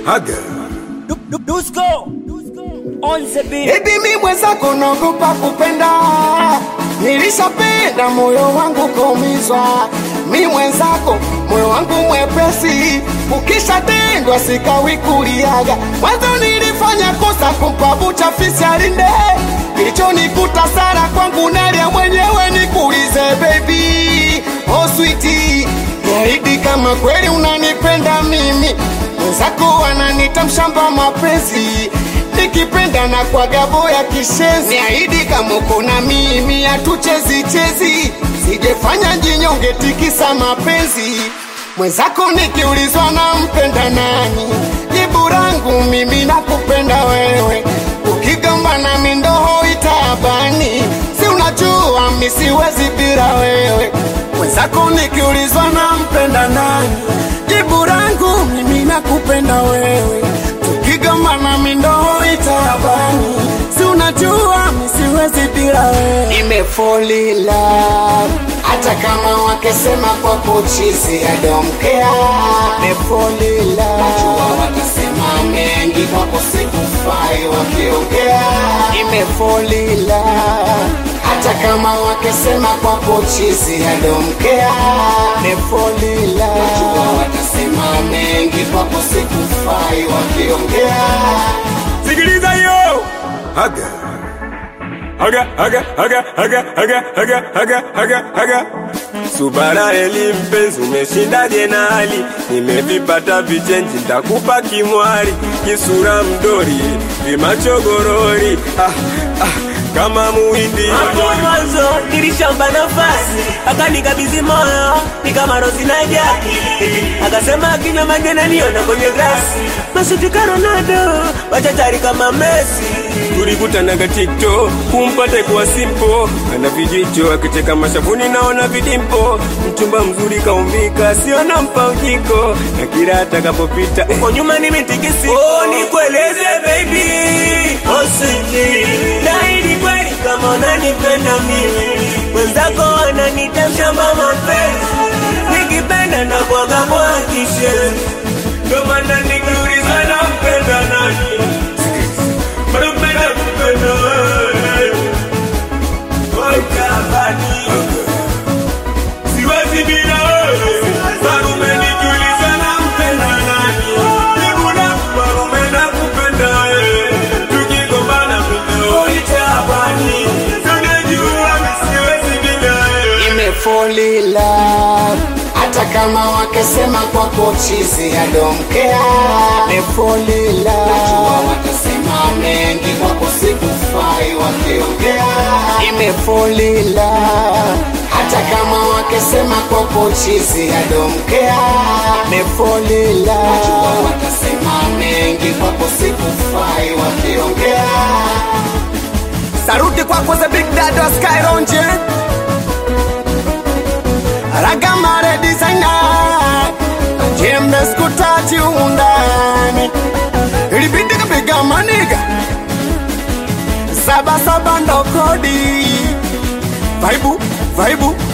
Haga. Dusko on the beat. Baby mi mwenzako naogopa kupenda, nilishapenda moyo wangu kaumizwa. Mi mwenzako moyo wangu mwepesi, ukishatendwa sikawi kuliaga. Mwanzo nilifanya kosa kumpa bucha fisi alinde, kilichonikuta sara kwangu nalia mwenyewe. Nikuulize baby, oh sweetie, niahidi kama kweli unanipenda mimi, mwenzako ananita mshamba mapenzi nikipenda na kwa gabo ya kishezi, niahidi kama uko na mimi hatuchezi chezi, sijefanya jinyonge tikisa mapenzi mwenzako. Nikiulizwa na mpenda nani, jibu langu mimi nakupenda wewe. Ukigamba na mindoho itabani, si unajua mi siwezi bila wewe. Mwenzako nikiulizwa na mpenda nani, jibu langu mimi nakupenda wewe tukigamba na mindoho itabani, si unajua mi siwezi bila wewe. Nimefolila hata kama wakisema kwa kuchizi adomkea, nimefolila najua watasema mengi kwa kusikufai wakiongea, nimefolila hata kama wakisema kwa kuchizi adomkea, nimefolila najua watasema mengi kwa kusikufai wakiongea. Sikiliza yo. Haga. Haga, haga, haga, haga, haga, haga, haga, haga, haga. Subara eli mpenzi, umeshindaje na hali? Nimevipata vichenji, ntakupa kimwari, kisura mdori, vimachogorori, ah, ah, kama muhindi Hapo mwanzo nilishamba nafasi, akanikabidhi moyo ni kama Rosi na Jaki, akasema akinywa maji ananiona kwenye glasi, masuti ka Ronaldo, machachari kama Messi. tulikutanaga TikTok, kumpata kuwa simpo, ana vijicho akicheka mashavuni, naona vidimpo, mchumba mzuri kaumbika, siona mpa ujiko, na kila atakapopita eh, Kwa nyuma nimetikisi, oh nikueleze baby, oh sweetie, naahidi kweli kama unanipenda mimi, mwenzako ananita mshamba mapenzi, nikipenda na kwaga kwa kishenzi, ndo maana nikiuliza nampenda nani Napenda kupenda wewe. Wakabani. Siwezi bila wewe. Marume nikiuliza nampenda nani? Jibu langu marume nakupenda wewe. Tukigombana mimi uitabani. Tunajua mimi siwezi bila wewe. nimefolila hata kama wakisema kwa kochizi adomkea nimefolila najua watasema mengi kwa kusikufai wakiongea nimefolila hata kama wakisema kwa kochizi adomkea nimefolila najua watasema mengi kwa kusikufai wakiongea saruti kwako the big dad wa Skyronje Ragamare designer Jembe skutaji undani Ilibidi kapiga maniga Saba saba ndo kodi Vaibu, vaibu,